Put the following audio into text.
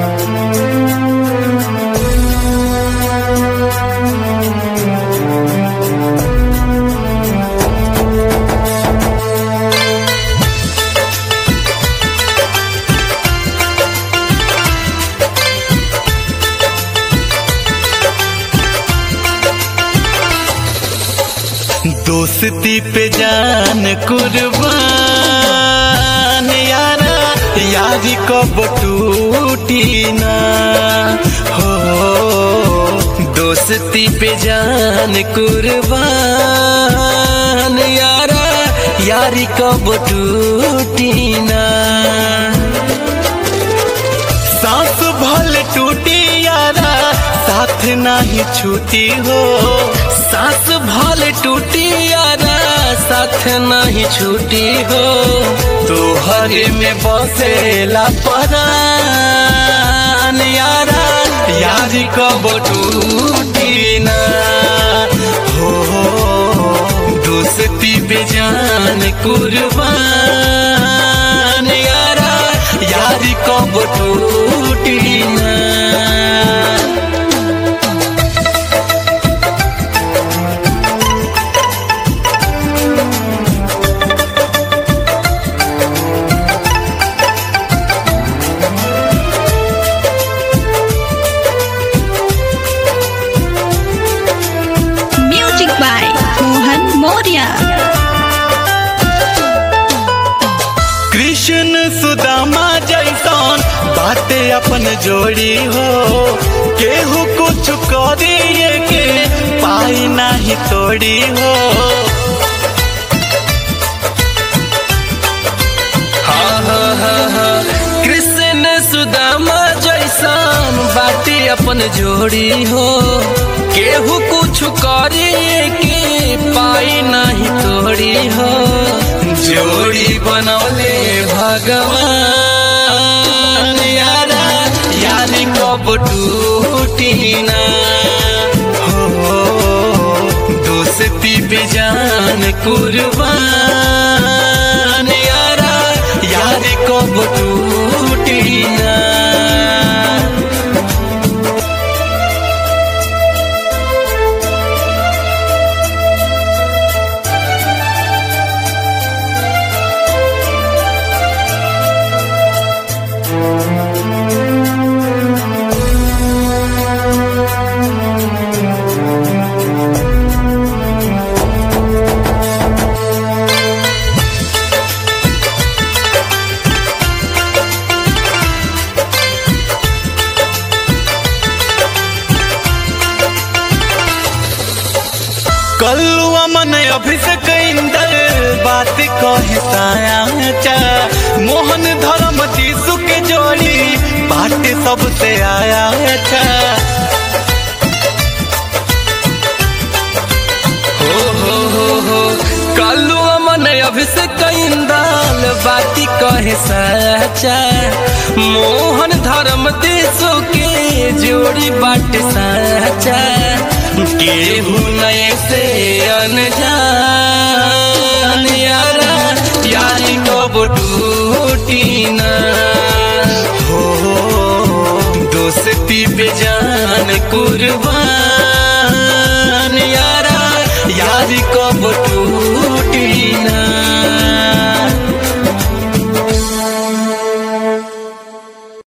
दोस्ती पे जान कुर्बान यारा यारी कब टूटी ना हो दोस्ती पे जान कुर्बान यारा यारी कब टूटी ना सांस भल टूटी यारा साथ नहीं छूटी हो सांस भल टूटी यारा साथ नहीं छूटी हो तो हरे में बसेला परान यारा यारी कब टूटी ना हो दोस्ती बेजान कुर्बान यारा यारी कब टूटी ना Music by Mohan Moria. Krishna Sudama जैसन बाते अपन जोड़ी हो केहू कुछ करिए के पाई नाही तोड़ी हो हाँ, हाँ, हाँ, हाँ। कृष्ण सुदामा जैसन बाटे अपन जोड़ी हो केहू कुछ करिए के पाई नहीं तोड़ी हो जोड़ी बनौले भगवान यारा यारी कब टूटी ना हो दोस्ती बेजान कुर्बान यारा यारी कब टूटी ना कल्लुआ मन अभिषेक इंदर बात कहे साया मोहन धर्म जीसु के जोड़ी बाट सबसे आया था हो हो हो हो कल्लुआ मन अभिषेक इंदल बाती कहे सचा मोहन धर्म देशो के जोड़ी बाट सचा केहू नए से अनजान यारा यारी कब टूटी ना हो दोस्ती बेजान कुर्बान यारा यारी कब टूटी